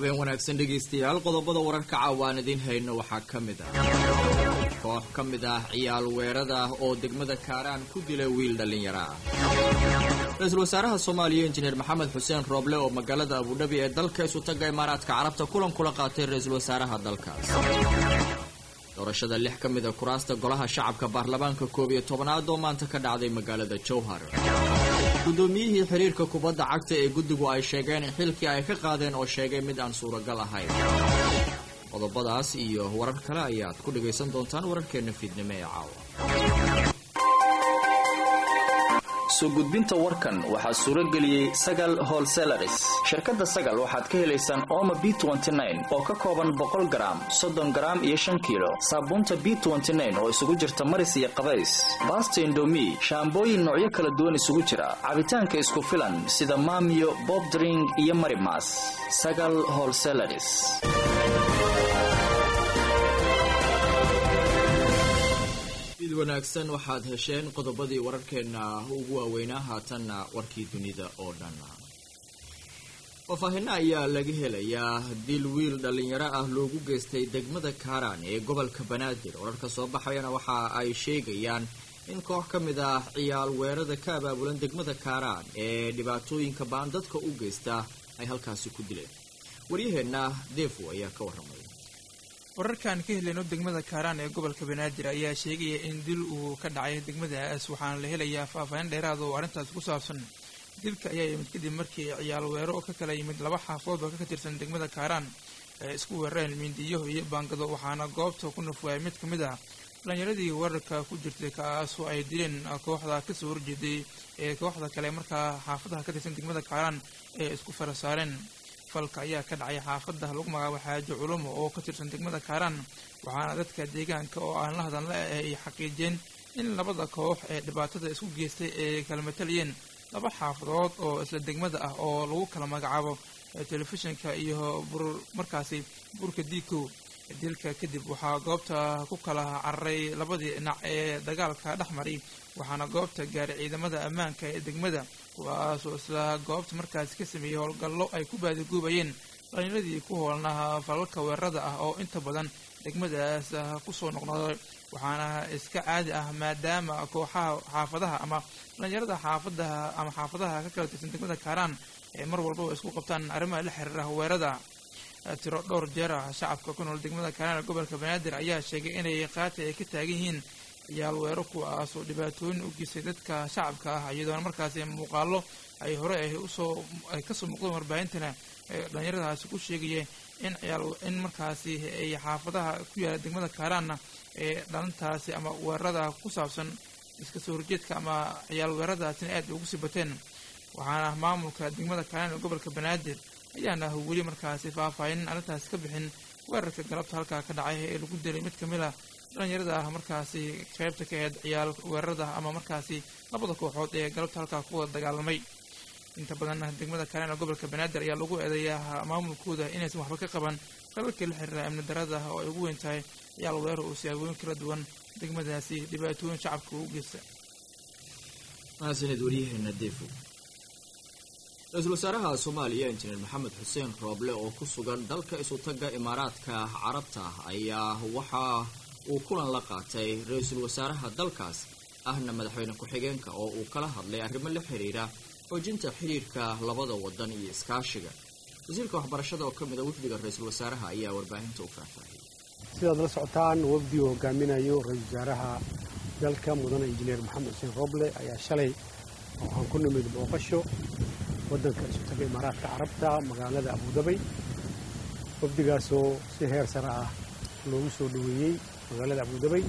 habeen wanaagsan dhegaystayaal qodobada wararka caawaan idiin hayno waxaa ka mid ah koox ka mid ah ciyaal weerada oo degmada kaaraan ku dilay wiil dhallinyaro ah ra-iisul wasaaraha soomaaliya injineer maxamed xuseen rooble oo magaalada abudhabi ee dalka isutaga imaaraadka carabta kulan kula qaatay ra-iisul wasaaraha dalkaas doorashada lix ka mid a kuraasta golaha shacabka baarlamaanka koob iyo tobanaad oo maanta ka dhacday magaalada jowhar guddoomiyihii xiriirka kubadda cagta ee guddigu ay sheegeen in xilkii ay ka qaadeen oo sheegay mid aan suuragal ahayn qodobadaas iyo warar kale ayaad ku dhagaysan doontaan wararkeenna fiidnimo ee caawa soo gudbinta warkan waxaa suuro geliyey sagal holselaris shirkadda sagal waxaad ka helaysaan ooma b oo ka kooban boqol garaam soddon garaam iyo shan kiilo saabuunta b oo isugu jirta maris iyo qabays baasta indomi shaambooyin noocyo kala duwan isugu jira cabitaanka isku filan sida maamiyo bobdring iyo marimas sagal holselaris id wanaagsan waxaad hesheen qodobadii wararkeenna ugu waaweynaa haatanna warkii dunida oo dhan faahfaahinno ayaa laga helayaa dil wiil dhallinyaro ah loogu geystay degmada kaaraan ee gobolka banaadir wararka soo baxayana waxa ay sheegayaan in koox ka mid ah ciyaal weerada ka abaabulan degmada kaaraan ee dhibaatooyinka baan dadka u geysta ay halkaasi ku dileen waryaheenna deefo ayaa ka warramay wararkaan ka helayno degmada kaaraan ee gobolka banaadir ayaa sheegaya in dil uu ka dhacay degmadaas waxaana la helayaa faahfaahin dheeraada oo arrintaas ku saabsan dilka ayaa yimid kadib markii ciyaal weero oo ka kala yimid laba xaafood oo ka tirsan degmada kaaraan ay isku weerareen mindiyo iyo baangado waxaana goobta ku nafwaayay mid ka mid ah dhalinyaradii weerarka ku jirtay kaasoo ay dileen kooxda kasoo horjeeday ee kooxda kale markaa xaafadaha ka tirsan degmada kaaraan ee isku fara saareen falka ayaa ka dhacay xaafadda lagu magacaabo xaajo culumo oo ka tirsan degmada kaaraan waxaana dadka deegaanka oo aan la hadalna ay xaqiijiyeen in labada koox ee dhibaatada isku geystay ay kala matalayeen laba xaafadood oo isla degmada ah oo lagu kala magacaabo telefishinka iyo bur markaasi burka diikow dilka kadib waxaa goobta ku kala cararay labadii dhinac ee dagaalka dhex maray waxaana goobta gaaray ciidamada ammaanka ee degmada kuwaasoo isla goobta markaasi ka sameeyey howlgallo ay ku baadiguubayeen dhalinyaradii ku hoolnaha falalka weerarada ah oo inta badan degmadaas kusoo noqnoqday waxaana iska caadi ah maadaama kooxaha xaafadaha ama dhalinyarada xaafadaha ama xaafadaha ka kala tirsan degmada kaaraan ee mar walbaba isku qabtaan arrimaha la xiriira weerada tiro dhowr jeer ah shacabka ku nool degmada kaaraan ee gobolka banaadir ayaa sheegay inay qaati ay ka taagan yihiin ciyaal weero kuwaasoo dhibaatooyin u geystay dadka shacabka ah iyadoona markaasi muuqaalo ay hore ay usoo ay kasoo muuqdeen warbaahintana dhalinyaradaasi ku sheegaya in ciyaal in markaasi ay xaafadaha ku yaala degmada kaaraanna ee dhalintaasi ama weerarada ku saabsan iska soo horjeedka ama ciyaal weeraradaasina aad ugu sii bateen waxaana maamulka degmada kaaraan ee gobolka banaadir ayaana weli markaasi faahfaahin arrintaasi ka bixin weerarka galabta halkaa ka dhacay ee lagu dilay mid kamid a dhalinyarada ah markaasi qaybta ka aheyd ciyaal weerarada ama markaasi labada kooxood ee galabta halkaa ku wada dagaalamay inta badan degmada kaaraan ee gobolka banaadir ayaa lagu eedeeyaa maamulkooda inaysan waxba ka qaban falalkii la xiriira amni darada oo ay ugu weyn tahay ciyaal weerar oo siyaabooyin kala duwan degmadaasi dhibaatooyin shacabka ugu geysta mahadsaned waryaheena defo ra-iisul wasaaraha soomaaliya injineer maxamed xuseen rooble oo ku sugan dalka isutaga imaaraadka carabta ayaa waxa uu kulan la qaatay ra-iisul wasaaraha dalkaas ahna madaxweyne ku-xigeenka oo uu kala hadlay arrimo la xiriira xoojinta xiriirka labada wadan iyo iskaashiga wasiirka waxbarashada oo ka mid a wafdiga ra-iisul wasaaraha ayaa warbaahinta u faahfaahiyay sidaad la socotaan wafdi uu hogaaminayo ra-iisul wasaaraha dalka mudane injineer maxamed xuseen rooble ayaa shalay waxaan ku nimid booqasho waddanka isutaga imaaraadka carabta magaalada abudabay wafdigaasoo si heer sare ah loogu soo dhoweeyey magaalada abudabay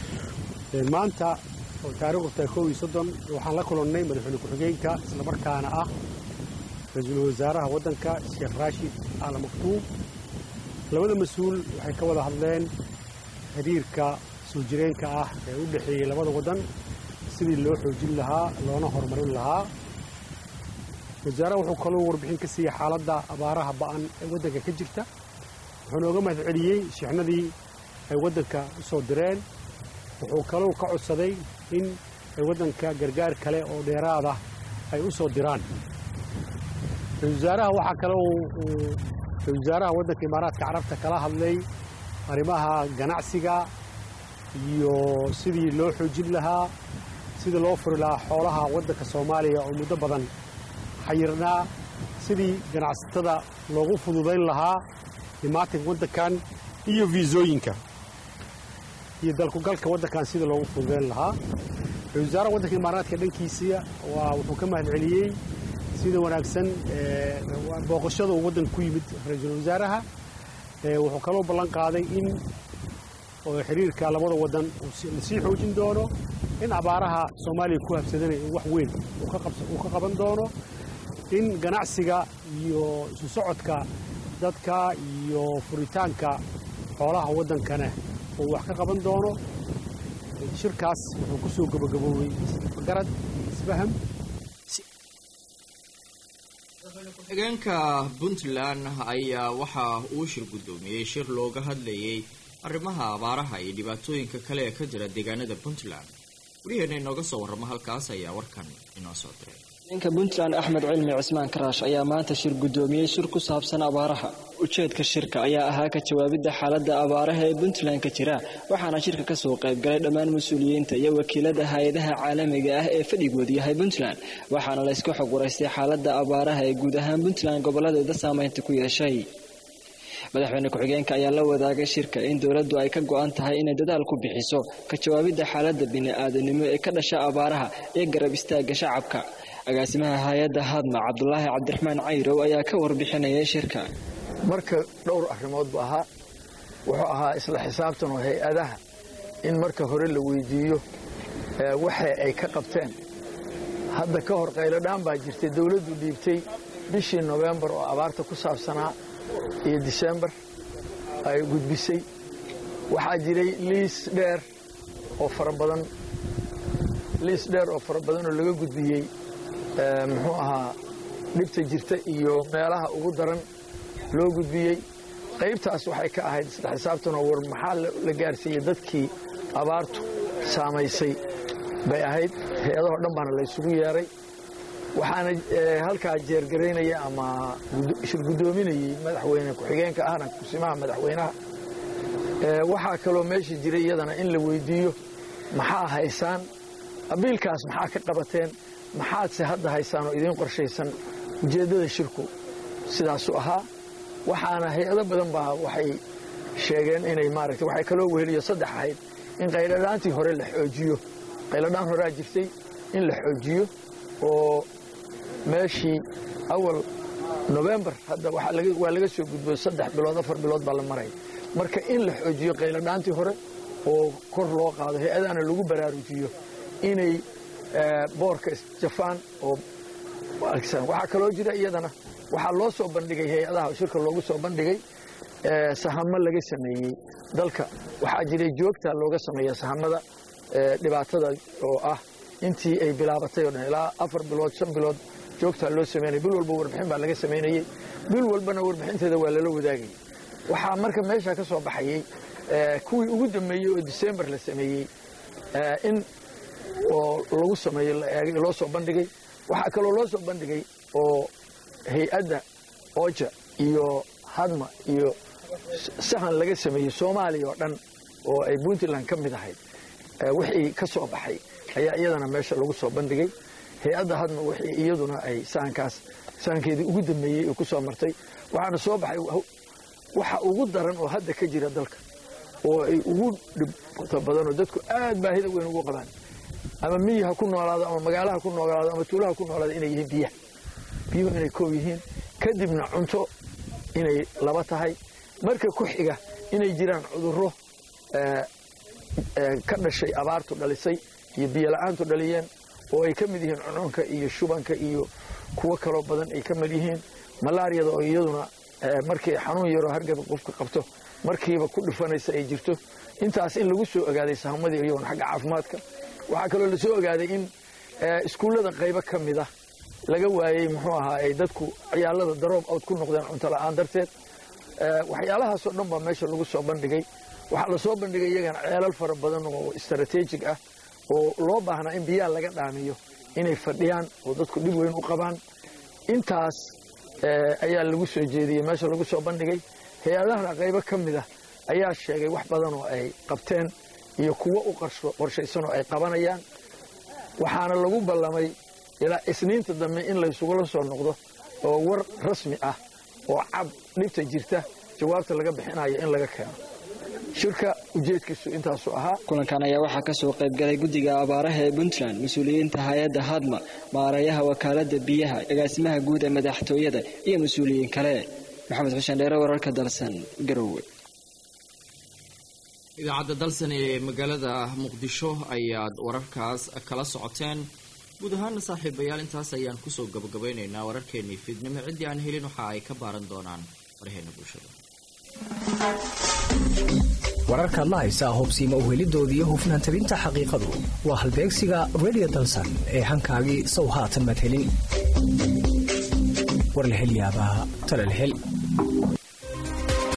maanta oo taariikhdu tahay kow iyo soddon waxaan la kulannay madaxweyne ku-xigeenka islamarkaana ah ra-iisul wasaaraha waddanka sheekh raashid al maktuub labada mas-uul waxay ka wada hadleen xiriirka soo jireenka ah ee u dhexeeyey labada waddan sidii loo xoojin lahaa loona horumarin lahaa wasaaraha wuxuu kaloo warbixin ka siiyey xaaladda abaaraha ba'an ee waddanka ka jirta wuxuu nooga mahad celiyey shixnadii ay waddanka u soo direen wuxuu kalou ka codsaday in ay waddanka gargaar kale oo dheeraada ay u soo diraan ra-isul wasaaraha waxaa kale uu ra-isul wasaaraha waddanka imaaraadka carabta kala hadlay arrimaha ganacsiga iyo sidii loo xoojin lahaa sidii loo furi lahaa xoolaha waddanka soomaaliya oo muddo badan xayirnaa sidii ganacsatada loogu fududayn lahaa dhimaatanka waddankan iyo viisooyinka iyo dalkugalka waddankan sidii loogu fududayn lahaa ra-isul wasaaraha waddanka imaaraadka dhankiisa waa wuxuu ka mahad celiyey sida wanaagsan booqashada uu waddanka ku yimid ra-iisul wasaaraha wuxuu kaloo ballan qaaday in xiriirka labada waddan la sii xoojin doono in abaaraha soomaaliya ku habsadana in wax weyn uu ka qaban doono in ganacsiga iyo isu socodka dadka iyo furitaanka xoolaha waddankana uu wax ka qaban doono shirkaas wuxuu ku soo gabagaboobay garad isfaham ku-xigeenka puntland ayaa waxa uu shir guddoomiyey shir looga hadlayay arrimaha abaaraha iyo dhibaatooyinka kale ee ka jira deegaanada puntland waryaheena inooga soo warramo halkaas ayaa warkan inoo soo diray ninka puntland axmed cilmi cismaan karaash ayaa maanta shir guddoomiyey shir ku saabsan abaaraha ujeedka shirka ayaa ahaa ka jawaabidda xaaladda abaaraha ee puntland ka jira waxaana shirka kasoo qaybgalay dhammaan mas-uuliyiinta iyo wakiilada hay-adaha caalamiga ah ee fadhigoodu yahay puntland waxaana la iska xog waraystay xaaladda abaaraha ee guud ahaan puntland goboladeeda saameynta ku yeeshay madaxweyne ku-xigeenka ayaa la wadaagay shirka in dowladdu ay ka go-an tahay inay dadaal ku bixiso ka jawaabidda xaaladda bini-aadanimo ee ka dhasha abaaraha iyo garab istaagga shacabka agaasimaha hay-adda hadma cabdulaahi cabdiraxmaan cayrow ayaa ka warbixinayay shirka marka dhowr arrimood bu ahaa wuxuu ahaa isla xisaabtan oo hay-adaha in marka hore la weydiiyo waxa ay ka qabteen hadda ka hor qayladhaan baa jirtay dowladdu dhiibtay bishii nofembar oo abaarta ku saabsanaa iyo disembar ay gudbisay waxaa jiray liis dheer oo fara badan liis dheer oo fara badan oo laga gudbiyey muxuu ahaa dhibta jirta iyo meelaha ugu daran loo gudbiyey qaybtaas waxay ka ahayd isla xisaabtanoo war maxaa la gaarsiiyey dadkii abaartu saamaysay bay ahayd hay-adahoo dhan baana la ysugu yeeray waxaana halkaa jeergaraynaya ama shir guddoominayey madaxweyne ku-xigeenka ahna kusimaha madaxweynaha waxaa kaloo meesha jiray iyadana in la weydiiyo maxaa haysaan abiilkaas maxaa ka qabateen maxaadse hadda haysaan oo idiin qorshaysan ujeeddada shirku sidaasuu ahaa waxaana hay-ado badan baa waxay sheegeen inay maaragtay waxay kaloo weheliyo saddex ahayd in qayladhaantii hore la xoojiyo qayladhaan horaa jirtay in la xoojiyo oo meeshii awal nofembar hadda waa laga soo gudbo saddex bilood afar bilood baa la maraya marka in la xoojiyo qayladhaantii hore oo kor loo qaado hay-adahana lagu baraarujiyo inay boorka isjafaan oo waxaa kaloo jira iyadana waxaa loo soo bandhigay hay-adaha shirka loogu soo bandhigay sahamo laga sameeyey dalka waxaa jiray joogta looga sameeya sahamada dhibaatada oo ah intii ay bilaabatay o dhan ilaa afar bilood shan bilood joogtaa loo sameynaya bil walba warbixin baa laga samaynayey bil walbana warbixinteeda waa lala wadaagayay waxaa marka meesha ka soo baxayey kuwii ugu dambeeyey oo disembar la sameeyey in oo lagu sameeyo loo soo bandhigay waxaa kaloo loo soo bandhigay oo hay-adda oja iyo hadma iyo sahan laga sameeyey soomaaliya oo dhan oo ay puntland ka mid ahayd wixii ka soo baxay ayaa iyadana meesha lagu soo bandhigay hay-adda hadma wixii iyaduna ay sahankaas sahankeedii ugu dambeeyey oo ku soo martay waxaana soo baxay waxa ugu daran oo hadda ka jira dalka oo ay ugu dhibta badanoo dadku aad baahida weyn ugu qabaan ama miyi ha ku noolaado ama magaala ha ku noolaado ama tuulaha ku noolaado inay yihiin biyaha biyuhu inay koob yihiin kadibna cunto inay laba tahay marka ku xiga inay jiraan cudurro ka dhashay abaartu dhalisay iyo biyola'aantu dhaliyeen oo ay ka mid yihiin cununka iyo shubanka iyo kuwo kaloo badan ay ka mid yihiin malaariyada oo iyaduna markii xanuun yaroo hargaba qofka qabto markiiba ku dhifanaysa ay jirto intaas in lagu soo ogaaday sahamadii iyaguna xagga caafimaadka waxaa kaloo lasoo ogaaday in iskuullada qaybo ka mid ah laga waayey muxuu ahaa ay dadku ciyaalada daroob awd ku noqdeen cunto la'aan darteed waxyaalahaasoo dhan baa meesha lagu soo bandhigay waxaa lasoo bandhigay iyagana ceelal fara badan oo istaraatiijig ah oo loo baahnaa in biyaha laga dhaamiyo inay fadhiyaan oo dadku dhib weyn u qabaan intaas ayaa lagu soo jeediyey meesha lagu soo bandhigay hay-adahana qaybo ka mid ah ayaa sheegay wax badan oo ay qabteen iyo kuwo u qorshaysan oo ay qabanayaan waxaana lagu ballamay ilaa isniinta dambe in laysugula soo noqdo oo war rasmi ah oo cab dhibta jirta jawaabta laga bixinayo in laga keeno shirka ujeedkiisu intaasu ahaa kulankan ayaa waxaa ka soo qaybgalay guddiga abaaraha ee puntland mas-uuliyiinta hay-adda hadma maareeyaha wakaaladda biyaha agaasimaha guud ee madaxtooyada iyo mas-uuliyiin kale maxamed xuseen dheere wararka dalsan garowe idaacadda dalsan ee magaalada muqdisho ayaad wararkaas kala socoteen guud ahaana saaxiibayaal intaas ayaan kusoo gabagabaynaynaa wararkeenii fiidnimo ciddii aan helin waxa ay ka baaran doonaan warheena bulshada wararkaad la haysaa hubsiima uhelidooda iyo hufnaan tabinta xaqiiqadu waa halbeegsiga redio dalsan ee hankaagii sow haatan madhelin war la hel yaabaa tala la hel